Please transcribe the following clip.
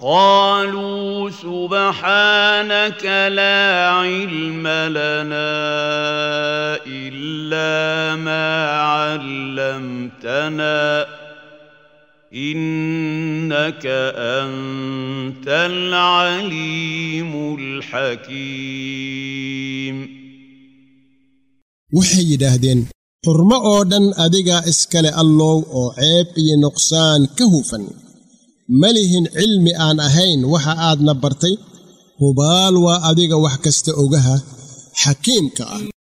قالوا سبحانك لا علم لنا الا ما علمتنا انك انت العليم الحكيم waxay yidhaahdeen xurmo oo dhan adigaa iskale allow oo ceeb iyo nuqsaan ka hufan ma lihin cilmi aan ahayn waxa aadna bartay hubaal waa adiga wax kasta ogaha xakiimka ah